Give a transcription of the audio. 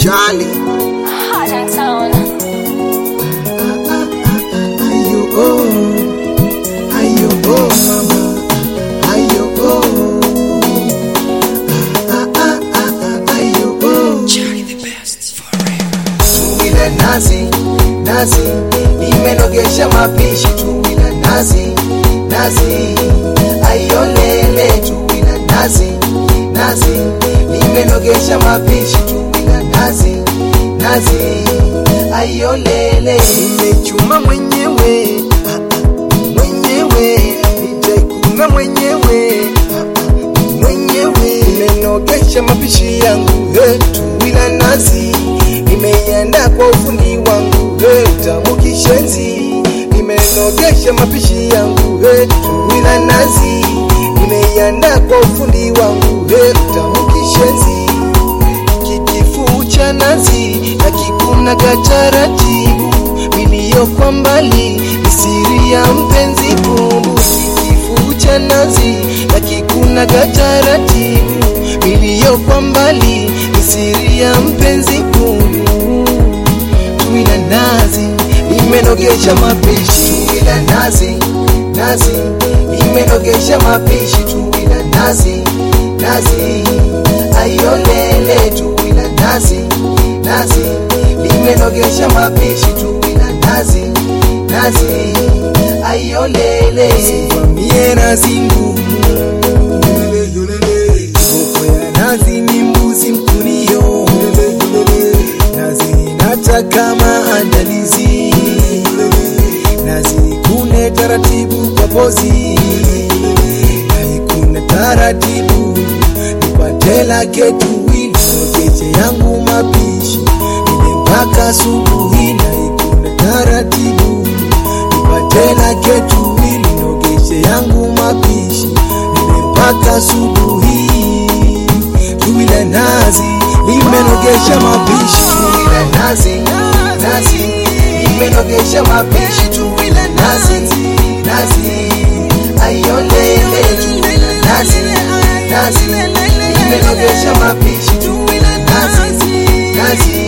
Charlie. Hot in town. Ayo oh, ayo oh mama, ayo oh. Ah, ah, ah, ah, ayo oh. Tuwila nazi, nazi, nimenogesha mapishi tuwila nazi, nazi, ayo lele tuwila nazi, nazi, nimenogesha mapishi tuwila nazi, nazi, ayo lele. Nimechuma mwenyewe, ah, ah, mwenyewe, nitaikuna mwenyewe, ah, ah, mwenyewe. Nimenogesha mapishi yangu, eh, tuwila nazi nimeiandaa kwa ufundi wangu hey, tamu kishenzi nimenogesha mapishi yangu hey, wila nazi nimeiandaa kwa ufundi wangu hey, tamu kishenzi kikifu cha nazi na kikunaga taratibu milio kwa mbali ni siri ya mpenzi kumbu kikifu cha nazi na kikunaga taratibu milio kwa mbali ni siri ya mpenzi kumbu tuila nazi nimenogesha mapishi tuila nazi nazi nimenogesha mapishi tuila nazi nazi ayolele tuila nazi nazi nimenogesha mapishi tuila nazi nazi ayolele sivamie nazi ngumu Koko ya nazi ni mbuzi mkunio nazi nataka maandalizi nazi kune taratibu kwa pozi naikuna taratibu nipate lake tuwili nogeche yangu mapishi nile mpaka subuhi naikuna taratibu nipate lake tuwili nogeshe yangu mapishi nile mpaka subuhi tuwile nazi limenogesha mapishi tuwile nazi nazi limenogesha mapishi tuwile nazi nazi ayolele tuwile nazi nazi limenogesha mapishi tuwile nazi nazi